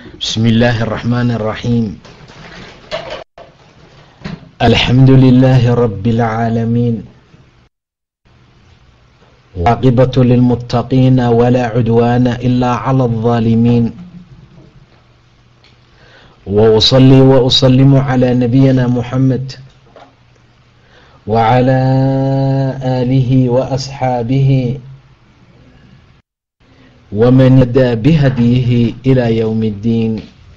بسم الله الرحمن الرحيم الحمد لله رب العالمين عاقبة للمتقين ولا عدوان إلا على الظالمين وأصلي وأسلم على نبينا محمد وعلى آله وأصحابه ومن يدى بهديه إلى يوم الدين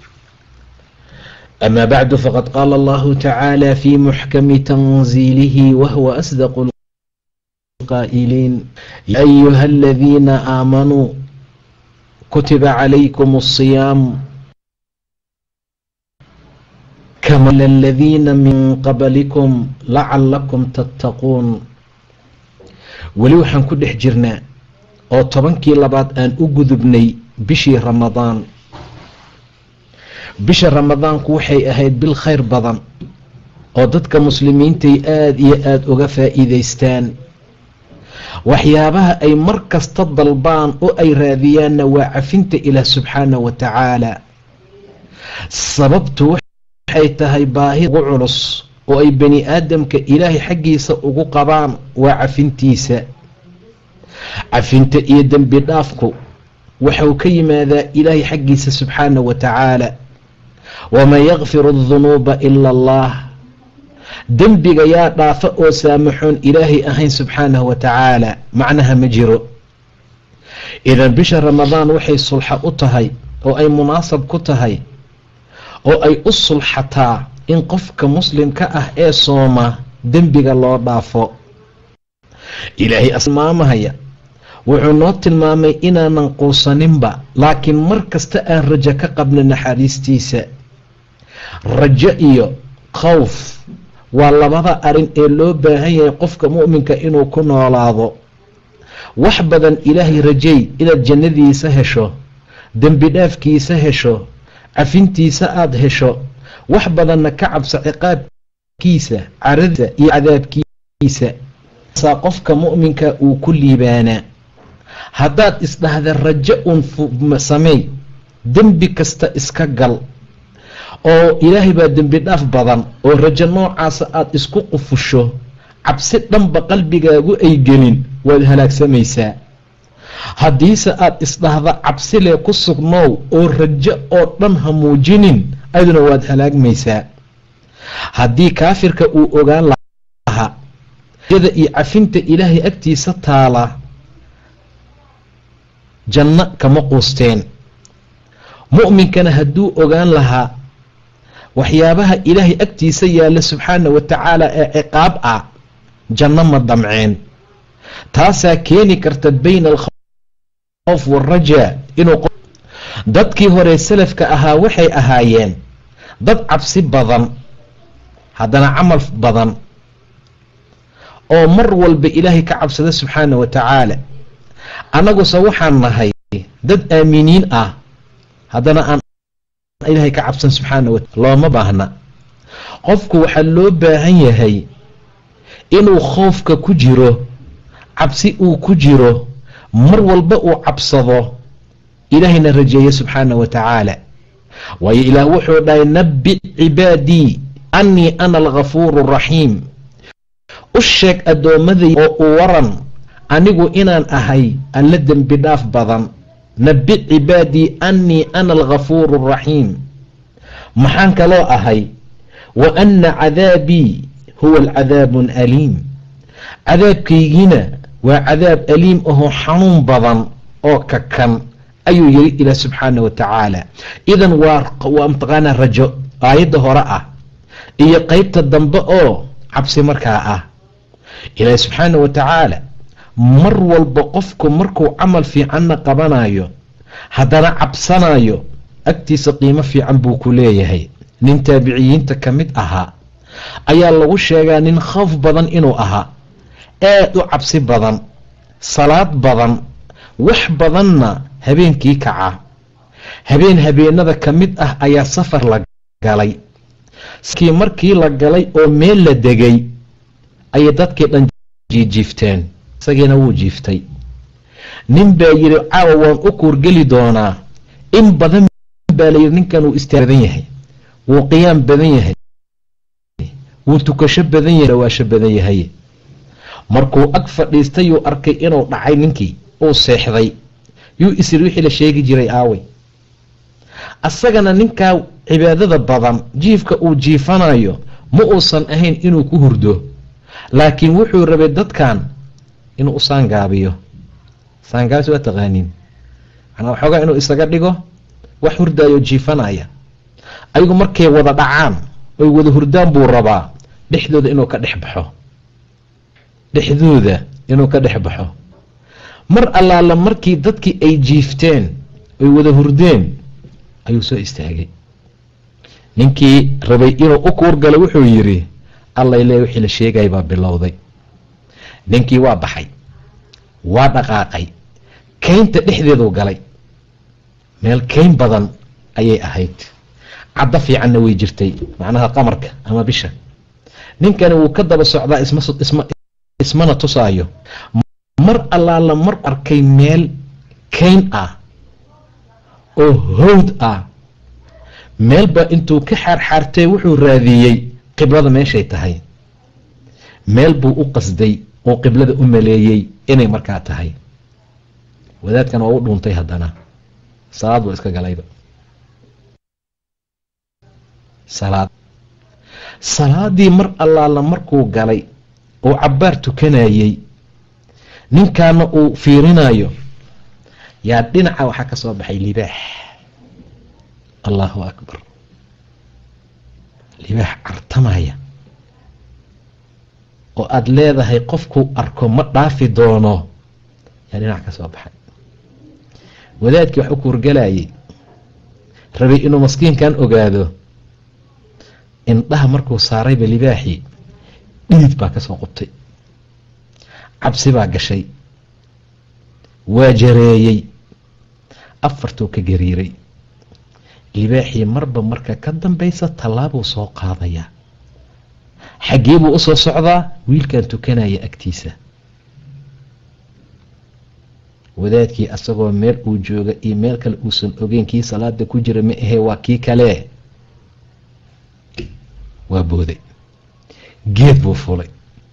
أما بعد فقد قال الله تعالى في محكم تنزيله وهو أصدق القائلين يا أيها الذين آمنوا كتب عليكم الصيام كما الذين من قبلكم لعلكم تتقون weli waxaan ku dhex jirnaa oo tobankii labaad aan u gudubnay bishii ramadaan bisha ramadaanku waxay ahayd bil khayr badan oo dadka muslimiintay aada iyo aada uga faa'iidaystaan waxyaabaha ay mar kasta dalbaan oo ay raadiyaanna waa cafinta ilaah subxaana wa tacaala sababtu waxay tahay baahi ugu culus oo ay bani aadamka ilaahay xaggiisa ugu qabaan waa cafintiisa cafinta iyo dembi dhaafku waxau ka yimaadaa ilaahay xaggiisa subxaana wa tacaala waman yakfiru adunuuba ila allah dembiga yaa dhaafa oo saamaxoon ilaahay ahayn subxaanahu wa tacaala macnaha ma jiro idan bisha ramadaan waxay sulxa u tahay oo ay munaasab ku tahay oo ay u sulxataa in qofka muslimka ah ee sooma dembiga loo dhaafo ilaahay asmaamahaya wuxuu noo tilmaamay inaanan quusaninba laakiin mar kasta aan rajo ka qabno naxariistiisa rajo iyo khowf waa labada arin ee loo baahan yahay qofka mu'minka inuu ku noolaado wax badan ilaahay rajay inaad jannadiisa hesho dembi dhaafkiisa hesho cafintiisa aada hesho wax badanna ka cabso ciqaabkiisa caradiisa iyo cadaabkiisa saa qofka mu'minka uu ku liibaanaa haddaad isdhahda rajo uun sameey dembi kasta iska gal oo ilaahay baa dembi dhaaf badan oo rajo noocaasa aada isku qufusho cabsi dhanba qalbigaagu ay gelin waad halaagsamaysaa haddiise aada isdhahda cabsilee ku sugnow oo rajo oo dhan ha muujinin aduna waad halaagmaysaa haddii kaafirka uu ogaan lahaa rajada iyo cafinta ilaahay agtiisa taala janno kama quusteen mu'minkana hadduu ogaan lahaa waxyaabaha ilaahay agtiisa yaalla subxaana wa tacaala ee ciqaab ah janno ma damceen taasaa keeni karta bayna alkhawf waalrajaa inuu dadkii hore salafka ahaa waxay ahaayeen dad cabsi badan haddana camal badan oo mar walba ilaahay ka cabsada subxaana wa tacaala annaguse waxaan nahay dad aaminiin ah haddana aan ilaahay ka cabsan subxaana wa looma baahna qofku waxaa loo baahan yahay inuu khoofka ku jiro cabsi uu ku jiro mar walba uu cabsado ilaahayna rajeeya subxaana wa tacaala waayo ilaah wuxuu dhahay nabbic cibaadii annii ana alghafuuru araxiim u sheeg addoommaday oo u waran anigu inaan ahay alla dembi dhaaf badan nabbic cibaadii annii ana alghafuuru araxiim maxaan kaloo ahay wa anna cadaabii huwa alcadaabun aliim cadaabkaygiina waa cadaab aliim ahoo xanuun badan oo kakan ayuu yiri ilaah subxaana wa tacaala idan waa mataqaanaa rajo aayadda hore ah iyo qeybta dambe oo cabsi markaa ah ilaahi subxaana wa tacaala mar walba qofku markuu camal fiicanna qabanayo haddana cabsanayo agtiisa qiimo fiican buu ku leeyahay nin taabiciyiinta ka mid ahaa ayaa lagu sheegaa nin khoof badan inuu ahaa aada u cabsi badan salaad badan wax badanna habeenkii kaca habeen habeenada ka mid ah ayaa safar la galay kii markii la galay oo meel la degay ayay dadkii dhan jiijiifteen isagiina wuu jiiftay nin baa yidhi caawa waan u kuurgeli doonaa in badan baa layidhi ninkan wuu istaag badan yahay wuu qiyaam badan yahay wuu tukasho badan yahay dhawaasho badan yahay markuu ag fadhiistay yuu arkay inuu dhacay ninkii uu seexday yuu isiri wixii la sheegi jiray aaway asagana ninkaa cibaadada badan jiifka uu jiifanayo ma uusan ahayn inuu ku hurdo laakiin wuxuu rabay dadkan inuu u saangaabiyo saangaabis waa taqaaniin manaa waxoogaa inuu isaga dhigo wax hurdaayo jiifanaya ayagu markay wada dhacaan oy wada hurdaan buu rabaa dhexdooda inuu ka dhex baxo dhexdooda inuu ka dhex baxo mar allaala markii dadkii ay jiifteen oy wada hurdeen ayuu soo istaagay ninkii rabay inuu u kuurgalo wuxuu yidhi allay lee wixii la sheegaya baa bilowday ninkii waa baxay waa dhaqaaqay kaynta dhexdeeduu galay meel kayn badan ayay ahayd caddo fiicanna way jirtay macnaha qamarka ama bisha ninkani wuu ka daba socdaa ismana tusaayo mar allaala mar arkay meel kayn ah oo howd ah meelba intuu ka xaarxaartay wuxuu raadiyey qiblada meeshay tahay meel buu u qasday oo qiblada u maleeyey inay markaa tahay wadaadkan waa u dhuuntay haddana salaad buu iska galayba salaad salaadii mar allaala markuu galay oo cabbaar tukanayey ninkaana uu fiirinayo yaa dhinaca waxaa ka soo baxay libaax allahu akbar libaax cartamaya oo aada leedahay qofkuu arko ma dhaafi doono yaa dhinac ka soo baxay wadaadkii wax u kuurgalayay rabay inuu maskiinkan ogaado indhaha markuu saarayba libaaxii dhiid baa ka soo qubtay cabsi baa gashay waa jareeyey afartuu ka gariiray libaaxii marba marka ka dambaysa tallaabuu soo qaadayaa xaggee buu usoo socdaa wiilkan tukanaya agtiisa wadaadkii asagoo meel uu jooga iyo meel kale uusan ogeyn kii salaada ku jira ma ahee waa kii kale waa booday geed buu fulay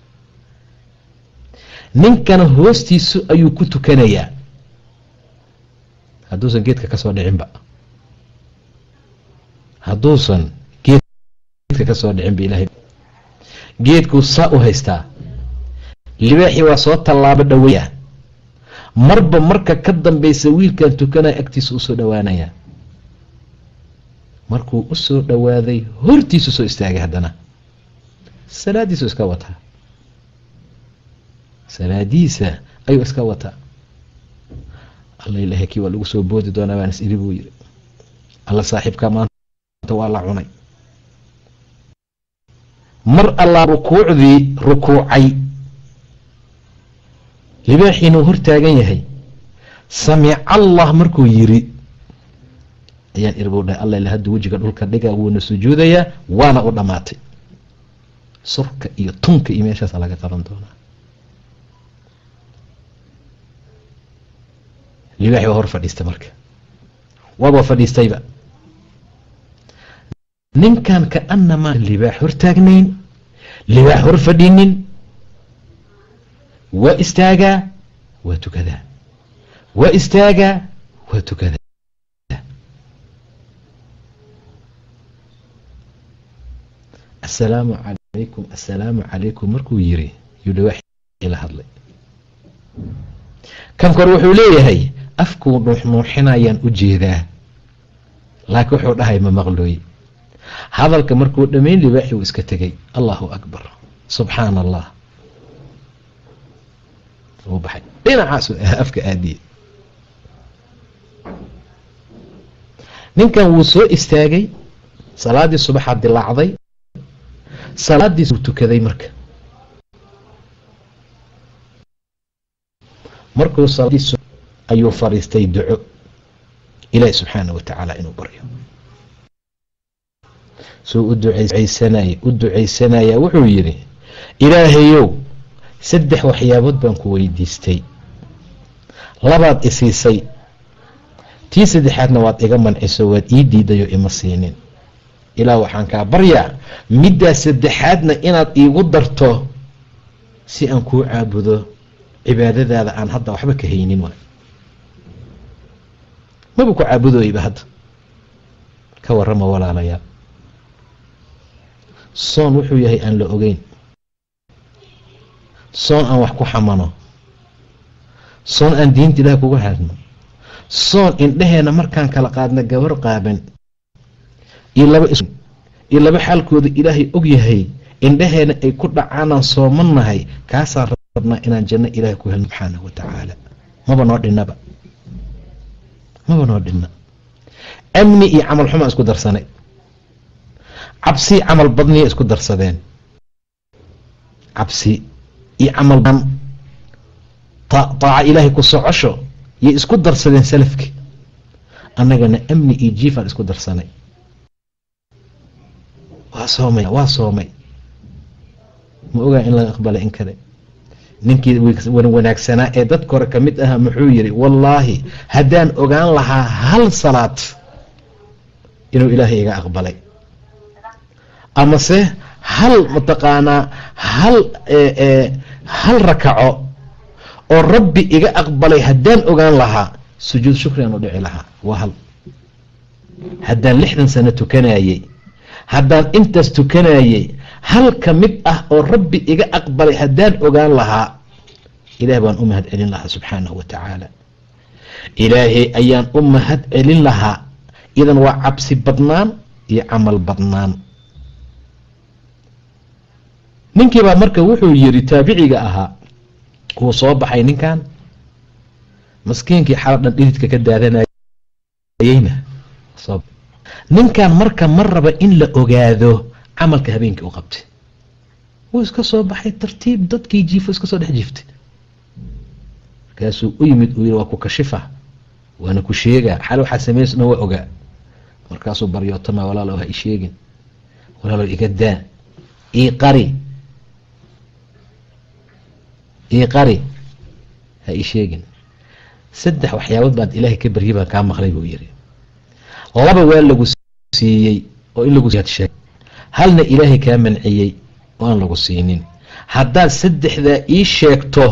ninkana hoostiisu ayuu ku tukanayaa hadduusan geedka ka soo dhicinba hadduusan geedka ka soo dhicinba ilahay geedkuu saa u haystaa libaaxii waa soo tallaabo dhaweya marba marka ka dambaysa wiilkan tukanaya agtiisa usoo dhowaanaya markuu usoo dhowaaday hortiisu soo istaagay haddana salaadiisu iska wataa salaadiisa ayuu iska wataa alla ilahay kii waa lagu soo boodi doonaa baan is iri buu yiri alla saaxiibkaa maanta waa la cunay mar allaa rukuucdii rukuucay libaaxiinuu hor taagan yahay samic allah markuu yiri ayaan irbuu dhahay alla ila hadda wejiga dhulka dhiga wuuna sujuudayaa waana u dhammaatay surka iyo tunka iyo meeshaasa laga qaban doonaa libaaxi waa hor fadhiistay marka waaba fadhiistayba ninkan kaanamaa libaax hor taagnayn libaax hor fadhinin waa istaagaa waa tukadaa waa istaagaa waa tukadaa assalaamu calaykum assalaamu calaykum markuu yiri yuu libaaxii la hadlay kan kor wuxuu leeyahay afkuu nuuxnuuxinayaan u jeedaa laakiin wuxuu dhahay ma maqlooy hadalka markuu dhammayn libaaxi uu iska tegay allahu akbar subxaana allah uu baxay dhinacaasu afka aadiye ninkan wuu soo istaagay salaaddii subaxaa dilaacday salaadiis wuu tukaday marka markuu salaadiis ayuu fariistay duco ilaahi subxaana wa tacaala inuu baryo suu u ducaysanaya u ducaysanaya wuxuu yidhi ilaahayow saddex waxyaabood baan ku weydiistay labaad isiisay tii saddexaadna waad iga manciso waad ii diidayo ima siinin ilaa waxaan kaa baryaa middaa saddexaadna inaad iigu darto si aan kuu caabudo cibaadadaada aan hadda waxba ka haynin waay maba ku caabudooyba hadda ka warrama walaalayaal soon wuxuu yahay aan la ogeyn soon aan wax ku xamano soon aan diinta ilaah kuga hadno soon indhaheenna markaan kala qaadna gabar qaaban iyo laba iyo laba xaalkooda ilaahay og yahay indhaheenna ay ku dhacaanaan sooman nahay kaasaan rabnaa inaan janno ilaahay ku helno subxaanahu wa tacaala maba noo dhinnaba maba noo dhinna amni iyo camal xumaa isku darsanay cabsi camal badniya isku darsadeen cabsi iyo camal taaca ilaahay ku socosho yay isku darsadeen salafki annagana amni iyo jiifaan isku darsanay waa soomay waa soomay ma ogaa in laga aqbalay in kale ninkii wanaagsanaa ee dadka hore ka mid ahaa muxuu yidhi wallaahi haddaan ogaan lahaa hal salaad inuu ilaahay iga aqbalay amase hal mataqaanaa hal hal rakaco oo rabbi iga aqbalay haddaan ogaan lahaa sujuud shukriaan u dhici lahaa waa hal haddaan lixdan sano tukanayey haddaan intaas tukanayey hal ka mid ah oo rabbi iga aqbalay haddaan ogaan lahaa ilaah baan u mahad celin lahaa subxaanahu wa tacaala ilaahay ayaan u mahad celin lahaa idan waa cabsi badnaan iyo camal badnaan ninkiibaa marka wuxuu yiri taabiciga ahaa wuu soo baxay ninkan maskiinkii xala dhan dhididka ka daadanayeyna ninkan marka ma raba in la ogaado camalka habeenkii u qabtay wuu iska soo baxay tartiib dadkii jiifo iska soo dhex jiiftay markaasuu u yimid uu yiri waa ku kashifa waana ku sheegaa xal waxaa sameys dhan waa ogaa markaasuu baryootama walaalow ha i sheegin walaalow iga daa ii qari ii qari ha ii sheegin saddex waxyaabood baad ilaahay ka baryi baan kaa maqlay buu yiri laba waa lagu siiyey oo in lagu sheeg halna ilaahay kaa manciyey oo aan lagu siinin haddaad saddexdaa ii sheegto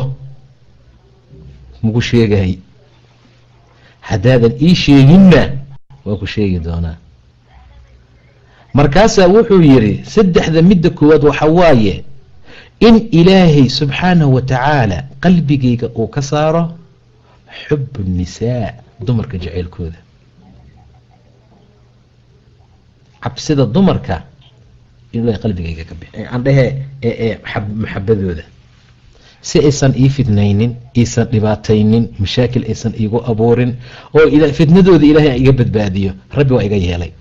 maku sheegahay haddaadan ii sheeginna waa ku sheegi doonaa markaasaa wuxuu yidhi saddexda midda koowaad waxa waaye in ilaahay subxaanahu wa tacaala qalbigayga uu ka saaro xubu nisaa dumarka jaceylkooda cabsida dumarka in ilahay qalbigayga ka bix aan dhehe ee maxabadooda si aysan ii fidnaynin iisan dhibaataynin mashaakil aysan iigu abuurin oo fitnadooda ilaahay iga badbaadiyo rabbi waa iga yeelay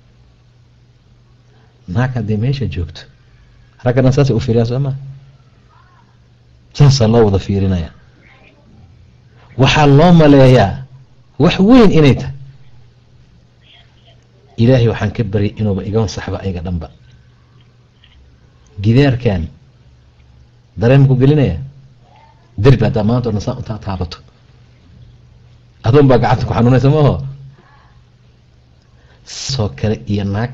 naag haddii meesha joogto ragga dhan saasay u fiiriyaa soo maa saasaa loo wada fiirinaya waxaa loo maleeyaa wax weyn inay tahay ilaahay waxaan ka baryay inuuba iga ansaxba ayga dhanba gidaarkan dareen ku gelinaya derbi haddaa maanta o dhan saa untaa taabato adoon baa gacanta ku xanuunaysa maaho soo kale iyo naag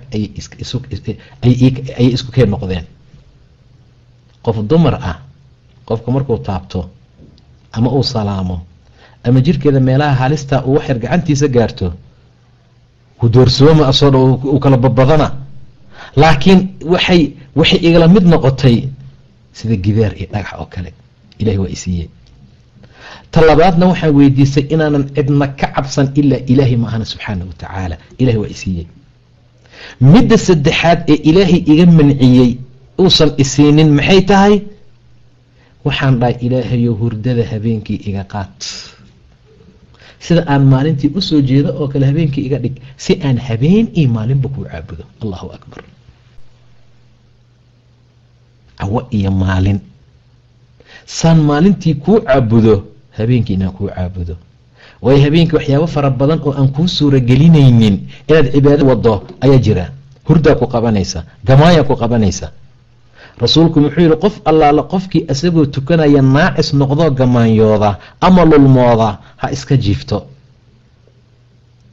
ayay isku keen noqdeen qof dumar ah qofka markuu taabto ama uu salaamo ama jirkeeda meelaha halistaa uu waxyar gacantiisa gaarto ku doorsooma asoo dha uu kala badbadana laakiin waxay waxay igala mid noqotay sida gidaar iyo dhagax oo kale ilahay waa isiiyey ta labaadna waxaan weydiisay inaanan cidna ka cabsan ilaa ilaahay maahana subxaana wa tacaala ilahay waa isiiyey midda saddexaad ee ilaahay iga manciyey uusan isiinin maxay tahay waxaan dhahay ilaahayo hurdada habeenkii iga qaad sida aan maalintii usoo jeedo oo kale habeenkii iga dhig si aan habeen iyo maalinba kuu caabudo allahu akbar cawo iyo maalin saan maalintii kuu caabudo habeenkii inaan kuu caabudo waayo habeenkii waxyaabo fara badan oo aan kuu suuragelinaynin inaad cibaado wado ayaa jira hurdaa ku qabanaysa gamaayaa ku qabanaysa rasuulku muxuu yihi qof allaala qofkii isagoo tukanaya naacis noqdoo gamaanyooda ama lulmooda ha iska jiifto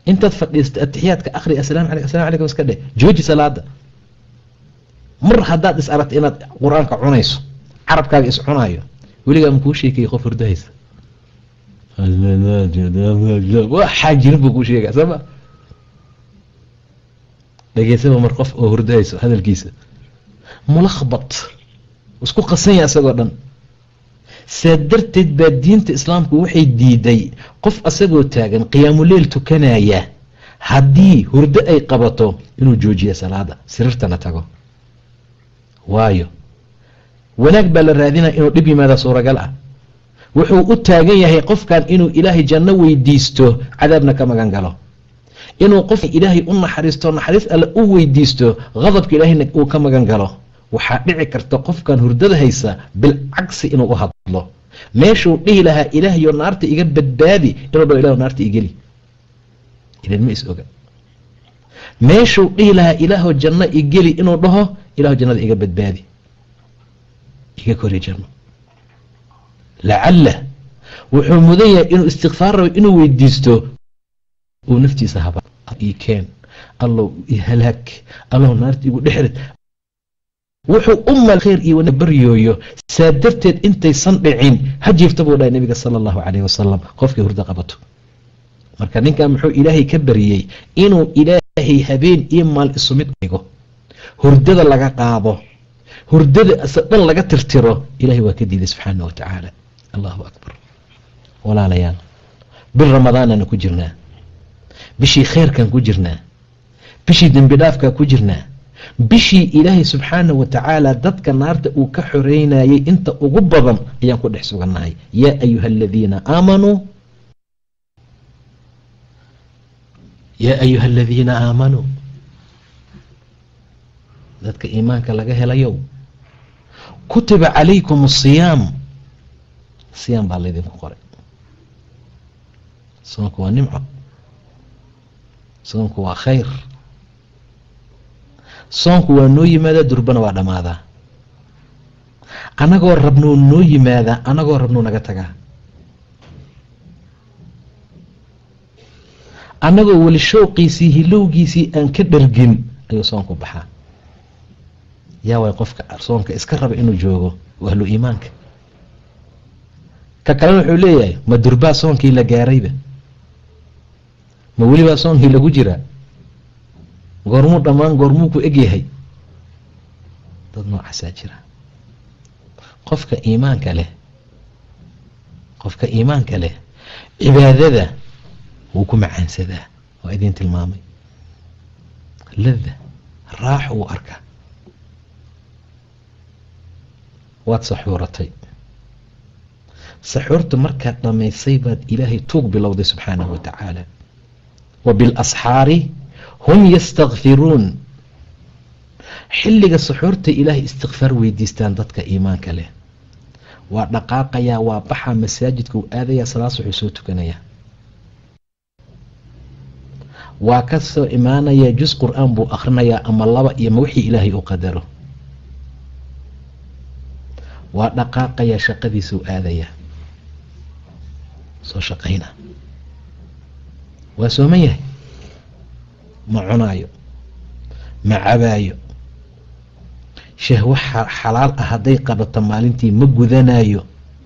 intaad fadhiista atixiyaadka akhri asalamu aleyk asalamu alaykum iska dheh jooji salaada mar haddaad is aragta inaad qur-aanka cunayso carabkaaga is cunaayo weligaa makuu sheekaya qof hurdahaysa waxaa jirin buu kuu sheegaya sooma dhegeysaba mar qof oo hurdahayso hadalkiisa mulakbat isku qasanya isagoo dhan saa darteed baa diinta islaamku waxay diiday qof asagoo taagan qiyaamuleyl tukanaya haddii hurdo ay qabato inuu joojiyo salaada siriirtana tago waayo wanaag baa la raadinaya inuu dhib yimaada suuragal ah wuxuu u taagan yahay qofkan inuu ilaahay janno weydiisto cadaabna ka magan galo inuu qof ilaahay u naxariisto naxariis alle u weydiisto qadabka ilaahayna uu ka magan galo waxaa dhici karta qofkan hurdada haysa bilcagsi inuu u hadlo meeshuu dhihi lahaa ilaahyo naarta iga badbaadi inuu dhaho ilah naarta igeli ilan ma is oga meeshuu dhihi lahaa ilaahw janno igeli inuu dhaho ilahu jannada iga badbaadi iga kori janno lacalla wuxuu mudan yahay inuu istikfaar rabo inuu weydiisto uu naftiisa haba ii keen allow ihalaag allow naarta igu dhexrid wuxuu u mal khayr iyo wana baryooyo saa darteed intaysan dhicin ha jiifta buu dhahay nabiga sala allahu calayh wasalam qofkii hurdo qabato marka ninkan muxuu ilaahay ka baryey inuu ilaahay habeen iyo maal isu mid dhigo hurdada laga qaado hurdada ise dhan laga tirtiro ilahay waa ka diiday subxaana wa tacaala allahu akbar walaalayaal bil ramadaanana ku jirnaa bishii khayrkan ku jirnaa bishii dembi dhaafkaa ku jirnaa bishii ilaahay subxaana wa tacaala dadka naarta uu ka xoreynayay inta ugu badan ayaan ku dhex sugannahay yaa ayuha aladiina aamanuu yaa ayuha aladiina aamanuu dadka iimaanka laga helayow kutiba calaykum asiyaam siyaam baa laydinku qoray soonku waa nimco soonku waa khayr soonku waa noo yimaadaa durbana waa dhammaadaa annagoo rabnuu noo yimaadaa annagoo rabnuu naga tagaa annagoo weli showqiisii hilowgiisii aan ka dhargin ayuu soonku baxaa yaa way qofka soonka iska raba inuu joogo waa ahlu iimaanka ka kalena wuxuu leeyahay ma durbaa soonkii la gaarayba ma welibaa soonkii lagu jiraa goormuu dhammaan goormuu ku egyahay dad noocaasaa jira qofka iimaanka leh qofka iimaanka leh cibaadada wuu ku macaansadaa waa idiin tilmaamay lada raax uu arkaa waad saxuuratay saxuurta markaad dhammaysay baad ilaahay tuug bilowday subxaanahu wa tacaala wa bilasxaari hum yastakfiruun xilliga saxuurta ilaahay istikfaar weydiistaan dadka iimaanka leh waa dhaqaaqayaa waa baxaa masaajidka uu aadayaa salaas wuxuu soo tukanayaa waa ka soo imaanayaa jus qur-aan buu akhrinayaa ama laba iyo ma wixii ilaahay u qadaro waa dhaqaaqayaa shaqadiisuu aadayaa soo shaqayna waa sooman yahay ma cunaayo ma cabaayo shahwo xalaal ah hadday qabato maalintii ma gudanayo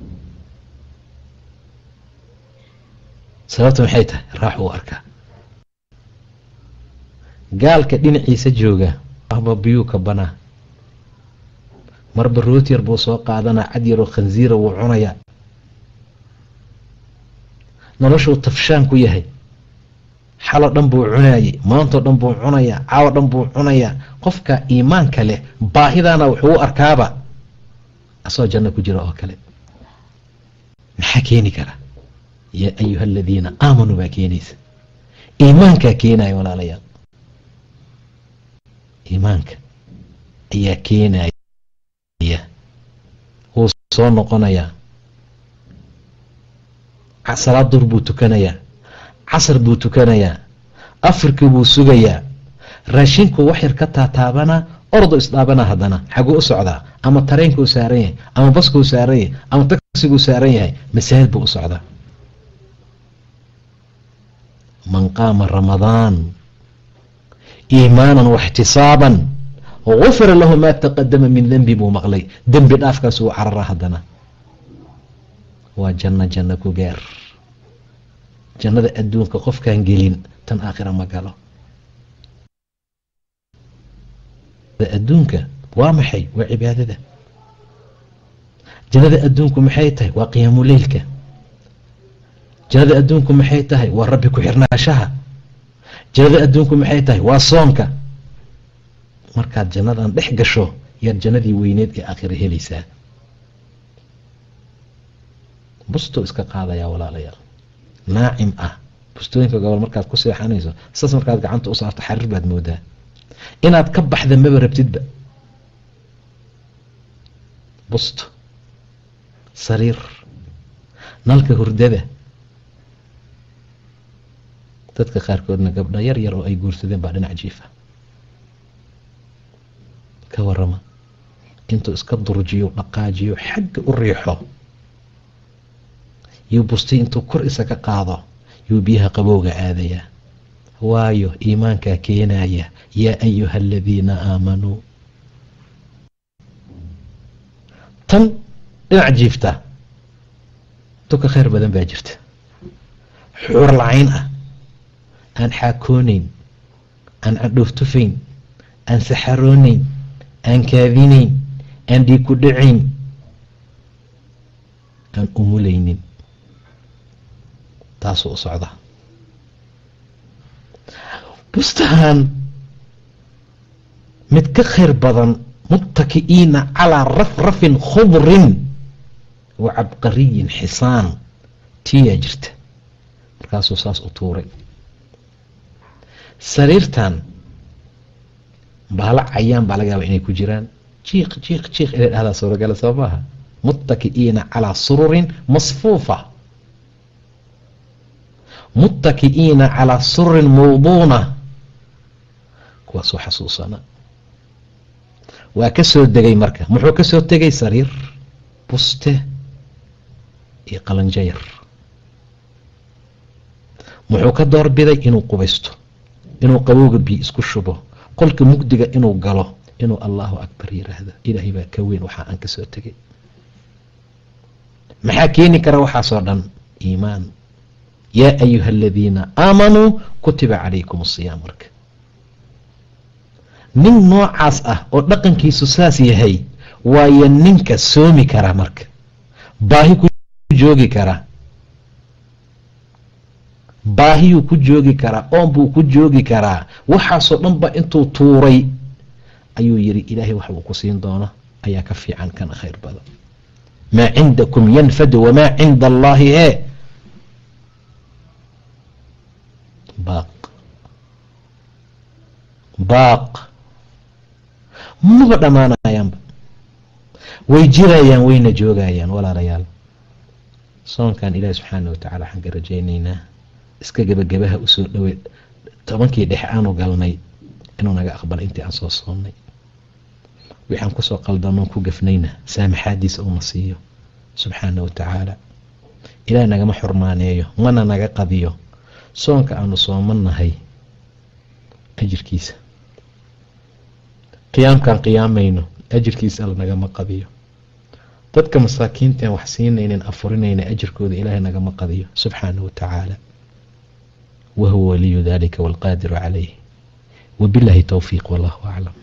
sababta maxay tahay raax uu arkaa gaalka dhinaciisa jooga ahba biyuu ka banaa marba root yar buu soo qaadanaa cad yaroo khansiira wuu cunayaa noloshuu tafshaan ku yahay xalo dhan buu cunaayey maantoo dhan buu cunayaa caawo dhan buu cunayaa qofka iimaanka leh baahidaana wuxuu u arkaaba asagoo janno ku jira oo kale maxaa keeni kara yaa ayuha aladiina aamanuu baa keenaysa iimaankaa keenaya walaalayaal iimaanka ayaa keenaya wuu soo noqonayaa salaad dur buu tukanayaa casar buu tukanayaa afrikii buu sugayaa raashinku wax yar ka taataabanaa ordo isdhaabanaa haddana xaguu u socdaa ama tareenkuu saaran yahay ama baskuu saaran yahay ama tagsiguu saaran yahay masaajid buu u socdaa man qaama ramadaan iimaanan waxtisaaban gufira lahu maa taqadama min denbi buu maqlay dembi dhaafkaas uu carara haddana waa janno janno ku gaar jannada adduunka qofkaan gelin tan aakhira ma galo adduunka waa maxay waa cibaadada jannada adduunku maxay tahay waa qiyaamuleylka jannada adduunku maxay tahay waa rabbi ku xirnaashaha jannada adduunku maxay tahay waa soonka markaad jannadan dhex gasho yaad jannadii weyneed ee aakhira helaysaa bustoo iska qaadayaa walaalayaal naacim ah bustooyinka gobol markaad ku seexanayso saas markaad gacanta u saarto xariir baad moodaa inaad ka baxda maba rabtidba busto sariir nalka hurdada dadka qaarkoodna gabdho yar yar oo ay guursadeen baa dhinac jiifa ka warama intuu iska durjiyo dhaqaajiyo xagga u riixo yuu bustay intuu kor isaga qaado yuu biyaha qabowga aadayaa waayo iimaankaa keenaya yaa ayuha aladiina aamanuu tan dhinac jiifta duka khayr badan baa jirta xuur lacayn ah aan xaakoonayn aan cadhooftufayn aan saxaroonayn aan kaadinayn aan dhiig ku dhacayn aan umulaynin taasuu u socda bustahan mid ka khayr badan muttaki'iina calaa rafrafin khudrin wa cabqariyin xisaan tiyaa jirta markaasuu saas u tuuray sariirtan baala cayaan baa laga yaaba inay ku jiraan jiiq jiiq jiiq inay dhahdaa suuragala soo maaha muttaki'iina calaa sururin masfuufa muttaki'iina calaa sururin mawduuna kuwaasuu xasuusana waa ka soo degay marka muxuu ka soo tegay sariir buste iyo qalanjayar muxuu ka doorbiday inuu qubaysto inuu qabowga biyo isku shubo qolka mugdiga inuu galo inuu allahu akbar yiraahdo ilaahay baa ka weyn waxaa aan ka soo tegay maxaa keeni kara waxaasoo dhan iimaan yaa ayuha aladiina aamanuu kutiba calaykum asiyaam marka nin noocaas ah oo dhaqankiisu saas yahay waayo ninka soomi kara marka baahi ku joogi kara baahiyuu ku joogi karaa oon buu ku joogi karaa waxaasoo dhan ba intuu tuuray ayuu yidhi ilaahay wax uu ku siin doono ayaa ka fiican kana khayr badan maa cindakum yanfadu wamaa cinda allaahi hee baaq baaq maba dhammaanayaanba way jirayaan wayna joogayaan walaalayaal soonkan ilaahi subxaana watacaala waxaan ka rajaynaynaa iska gebagabaha usoo dhowey tobankii dhexe aanu galnay inuu naga aqbala intii aan soo soonnay waxaan kusoo qaldamoon ku gafnayna saamaxaadiisa uuna siiyo subxaana watacaala ilaah nagama xurmaaneeyo mana naga qadiyo soonka aanu soomannahay ajirkiisa qiyaamkaan qiyaamayno ajirkiisa alla nagama qadiyo dadka masaakiintaan wax siinaynan afurinayna ajirkooda ilaahay nagama qadiyo subxaana watacaala wahuwa waliyu dalika walqaadiru calayh wabillahi towfiiq wallahu aclam